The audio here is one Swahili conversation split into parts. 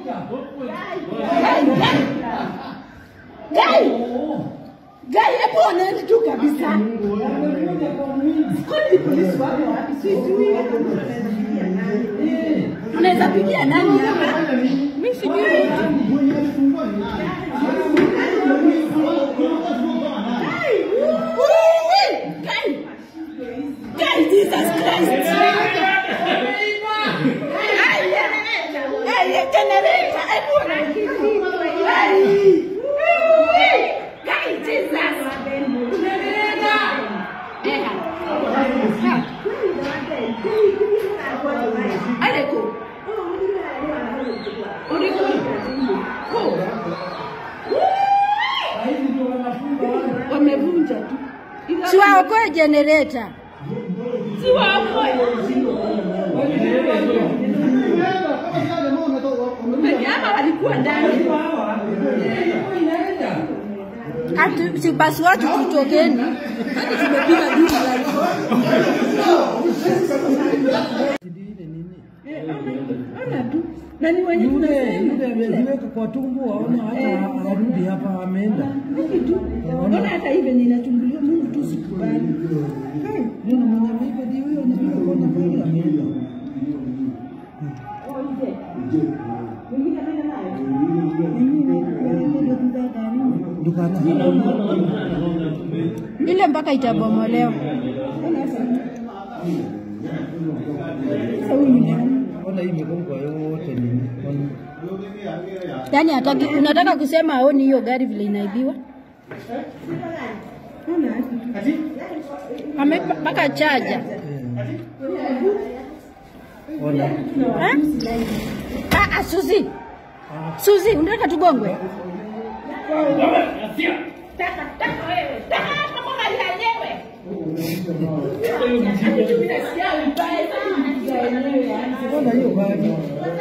Gai! Gai, hebu oneni tu kabisa. Kwani polisi wako wapi? Sijui. Unaweza pigia nani hapa? Mimi sijui. Gai! Ui! Gai! Gai, Jesus Christ! Ai, ai, generator, hebu oneni. Gai! Gai, Jesus! Eh, ha. Aleko. Uliko. Ko. Wamevunja tu. Siwaokoe generator. Siwaokoe. Peke ama walikuwa ndani. Ati si basi watu tutokeni. Hadi tumepiga dili la Eh, ona- ona tu. Na ni wenye Yule tunasema. yule ameziweka kwa tumbo, aona hata arudi hapa, ameenda. Hiki tu. Ona hata hivi ninatumbulia Mungu tu sikubali. Hai. Nina mwenye ameipa ndio huyo anapiga kwa nafasi, ameenda. Dukana. ile mpaka itabomolewa. Ona hii migongo yote ni ona. Yaani hataki, unataka kusema aoni hiyo gari vile inaibiwa? Ame mpaka chaja. Ona. Eh? Ah, ah, Suzi. Suzi, unataka tugongwe? Taka, taka wewe. Taka hapa kwa mali yenyewe. Nasikia vibaya sana mkiwa wenyewe yani. Ona hiyo gari.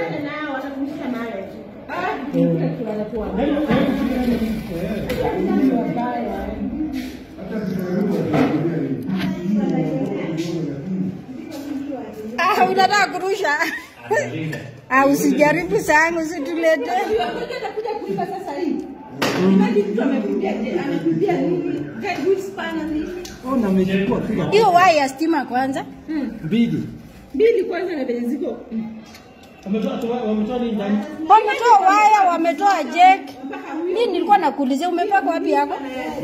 Ah, unataka kurusha? Ah, usijaribu sana, usitulete. Atakuja kuiba sasa hii. Imagine mtu amekuibia amekuibia nini? Get good spanner nini? Ona amechukua kila Hiyo waya ya stima kwanza. mbili. Mbili kwanza na venye ziko. Wametoa waya, wametoa jack. Mimi nilikuwa nakuulizia umepaka wapi yako?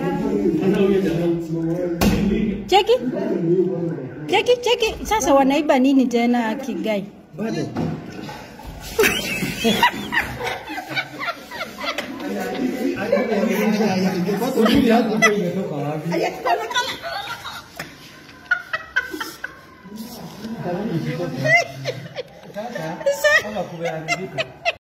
Cheki. Cheki, cheki. Sasa wanaiba nini tena Kigai? Bado. Ujui hapo imetoka wapi? Sasa kama kumeharibika.